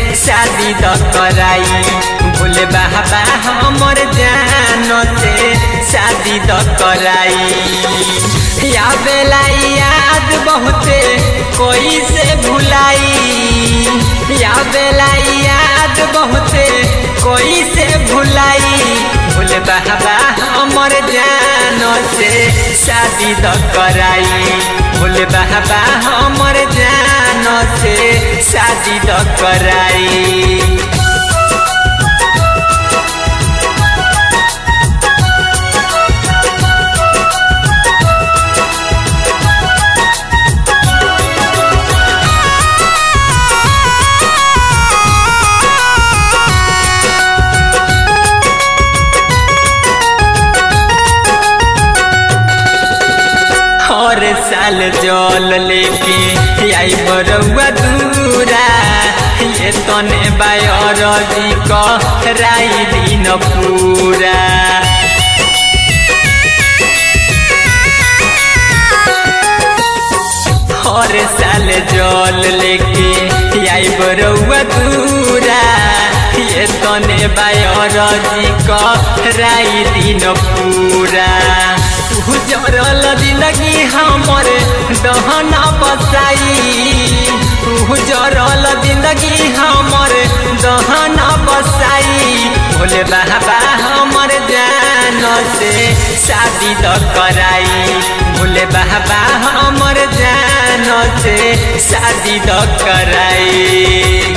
शादी द कराई भोले बाबा हमर जान से शादी द कराई या बेला याद बहुते कोई से भुलाई या बेला याद बहुते कोई से भुलाई भोले बाबा हमर जान से शादी द कराई भोले बाबा हमर जान से शादी द कराई हर साल जल लेके आई बरौआ दूरा ये तने बायर जी कराई दिन पूरा हर साल जल लेके आई बरौआ दूरा ये तने बायर जी कराई दिन पूरा उजरल जिंदगी हमर दहना बसाई उजरल जिंदगी हमर दहना बसाई भोले बाबा हमर जान से शादी द कराई भोले बाबा हमर जान से शादी द कराई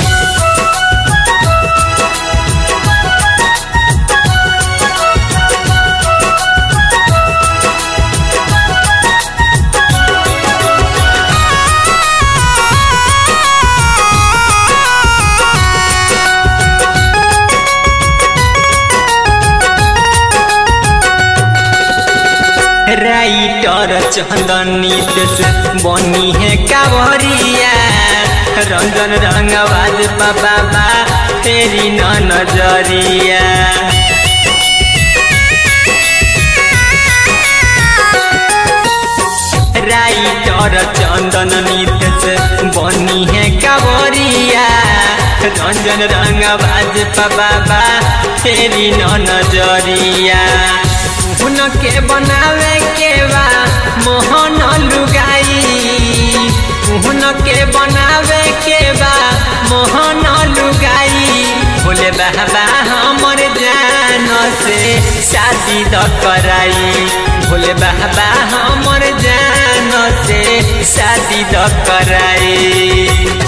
राइटर चंदन नीतीश बनी है कावरिया रंजन रंगबाज बाबा तेरी न नजरिया राइटर चंदन नीतीश बनी है कावरिया रंजन रंगबाज बाबा तेरी न नजरिया उनके बनावे के बा मोहन लुगाई उनके बनावे के बा मोहन लुगाई बोले बाबा हमर जान से शादी द कराई बोले बाबा हमर जान से शादी द कराई